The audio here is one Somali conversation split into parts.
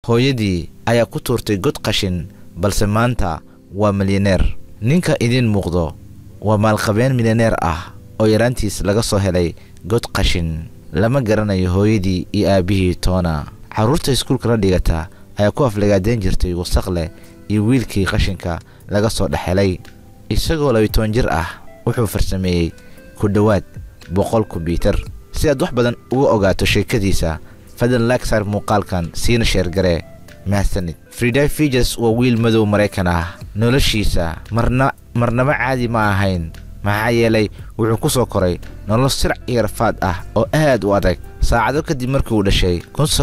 hooyadii ayaa ku tuurtay god qashin balse maanta waa milyaneer ninka idiin muuqdo waa maalqabeen milyaneer ah oo yaraantiis laga soo helay god qashin lama garanayo hooyadii iyo aabbihii toona carruurta iskuulka la dhigata ayaa ku aflagaadeyn jirtay wasaq leh iyo wiilkii qashinka laga soo dhexhelay isagoo labiitoban jir ah wuxuu farsameeyey ku dhowaad boqol kombyuutar si aad wax badan uga ogaato sheekadiisa fadlan lagsar muuqaalkan siina sheergare mahadsanid friday fijas waa wiil madow maraykan ah noloshiisa marna marnaba caadi ma ahayn maxaa yeelay wuxuu ku soo koray nolol sirac iyo rafaad ah oo aad u adag saacado kadib markii uu dhashay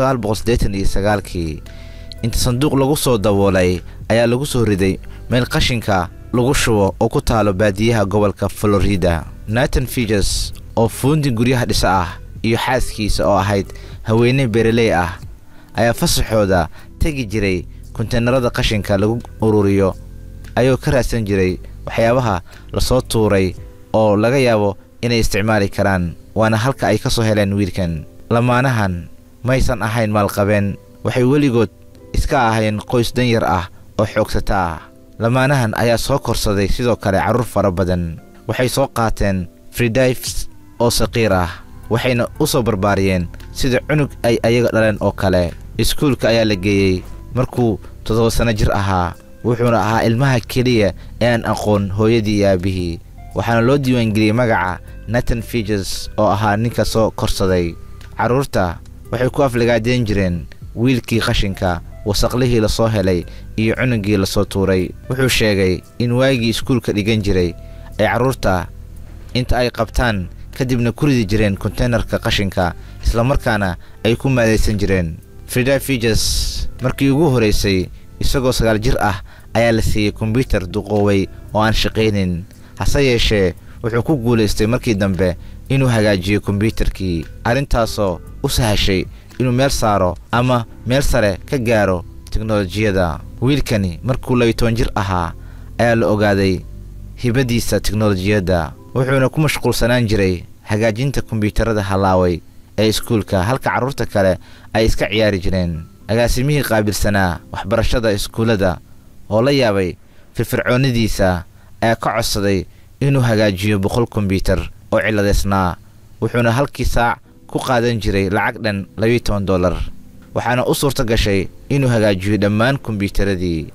kii inta sanduuq lagu soo daboolay ayaa lagu soo riday meel qashinka lagu shubo oo ku taalo baadiyaha gobolka florida natan fijas oo fuundi guryaha dhisa ah iyo xaaskiisa oo ahayd haweeney beereley ah ayaa fasaxooda tegi jiray konteenarada qashinka lagu ururiyo ayuu ka raadsan jiray waxyaabaha lasoo tuuray oo laga yaabo inay isticmaali karaan waana halka ay ka soo heleen wiilkan lamaanahan maysan ahayn maalqabeen waxay weligood iska ahayn qoys danyar ah oo xoogsata ah lamaanahan ayaa soo korsaday sidoo kale carruur fara badan waxay soo qaateen fridifes oo saqiir ah waxayna u soo barbaariyeen sida cunug ay ayaga dhaleen oo kale iskuulka ayaa la geeyey markuu toddoba sanno jir ahaa wuxuuna ahaa ilmaha keliya ee aan aqoon hooyadii iyo aabbihii waxaana loo diiwaangeliyey magaca natan fijas oo ahaa ninka soo korsaday carruurta waxay ku aflagaadeen jireen wiilkii qashinka wasaqlihii la soo helay iyo cunugii la soo tuuray wuxuu sheegay in waagii iskuulka dhigan jiray ay carruurta inta ay qabtaan kadibna ku ridi jireen konteenarka qashinka islamarkaana ay ku maadaysan jireen frida fijas markii ugu horraysay isagoo sagaal jir ah ayaa la siiyey kombyutar duqooway oo aan shaqaynin hase yeeshee wuxuu ku guulaystay markii dambe inuu hagaajiyo kombyutarkii arrintaasoo u sahashay inuu meel saaro ama meel sare ka gaaro teknolojiyada wiilkani markuu labiitoban jir ahaa ayaa la ogaaday hibadiisa teknolojiyadda wuxuuna ku mashquulsanaan jiray hagaajinta kombyuutarada hallaaway ee iskuulka halka carruurta kale ay iska ciyaari jireen agaasimihii qaabilsanaa waxbarashada iskuullada oo la yaabay firfircoonnadiisa ayaa ka codsaday inuu hagaajiyo boqol kombyuutar oo cilladeysnaa wuxuuna halkii saac ku qaadan jiray lacag dhan labiiyo toban dollar waxaana u suurto gashay inuu hagaajiyo dhammaan kombyuutaradii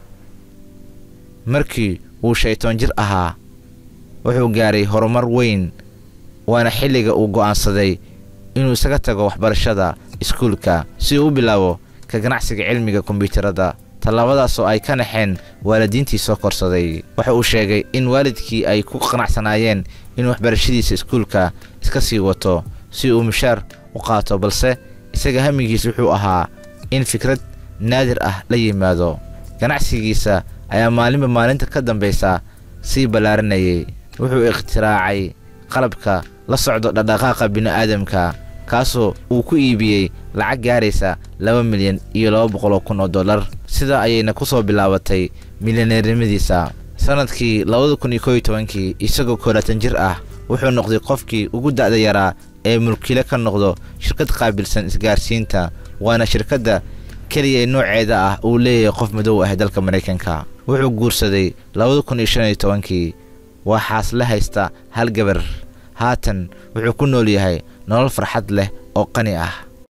markii uu shaytoon jir ahaa wuxuu gaaray horumar weyn waana xilliga uu go'aansaday inuu isaga tago waxbarashada iskuulka si uu u bilaabo ka ganacsiga cilmiga kombyuutarada tallaabadaasoo ay ka naxeen waalidiintii soo korsaday waxa uu sheegay in waalidkii ay ku qanacsanaayeen inuu waxbarashadiisa iskuulka iska sii wato si uu mushaar u qaato balse isaga hamigiis wuxuu ahaa in fikrad naadir ah la yimaado ganacsigiisa ayaa maalinba maalinta ka dambaysa sii ballaarinayay wuxuu ikhtiraacay qalabka la socdo dhaqdhaqaaqa bini'aadamka kaasoo uu ku iibiyey lacag gaaraysa laba milyan iyo laba boqoloo kun oo dollar sidaa ayayna ku soo bilaabatay milyaneernimadiisa sannadkii labada kun iyo koob iyo tobankii isagoo koolaatan jir ah wuxuu noqday qofkii ugu da'da yaraa ee mulkile ka noqdo shirkad qaabilsan isgaarsiinta waana shirkadda keliya ee nooceeda ah uu leeyahay qof madow ah dalka maraykanka wuxuu guursaday labada kun iyo shan iyo tobankii waxaas la haysta hal gabar haatan wuxuu ku nool yahay nolol farxad leh oo qani ah